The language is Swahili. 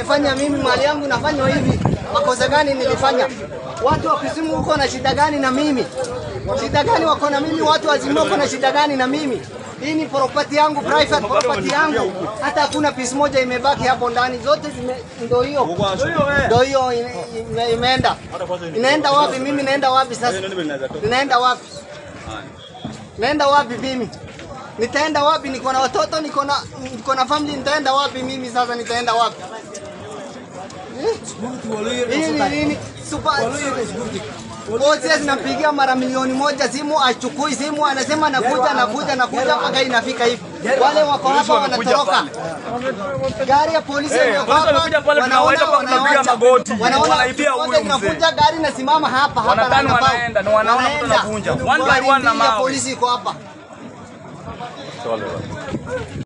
wamefanya mimi mali yangu nafanywa hivi? Makosa gani nilifanya? Watu wa Kisumu huko na shida gani na mimi? Shida gani wako na mimi? Watu wa Zimio wako na shida gani na mimi? Hii ni property yangu, private property yangu. Hata hakuna piece moja imebaki hapo ndani, zote zime ndio hiyo. Ndio hiyo ime- ime- imeenda. Inaenda wapi? Mimi naenda wapi sasa? Ninaenda wapi? Naenda wapi mimi? Nitaenda wapi? Niko na watoto, niko na niko na family, nitaenda wapi mimi sasa? Nitaenda wapi? Hii ni nini? Super Bosi zinampigia mara milioni moja simu, achukui simu, anasema nakuja, nakuja, nakuja mpaka inafika hivi. Wale wako hapa wanatoroka. Gari ya polisi Eh, wako polisi hapa, wamekuja pale, wanaona tunawaita hapa, tunapiga wanawacha. magoti. Wanaona Wanaibia huyu wote mzee. zinakuja, gari nasimama hapa hapa. Wanatani na wanabao. wanaenda, na wanaona mtu Wanaenda. anavunja. One by Gari one na mbili ya mawe. polisi iko hapa.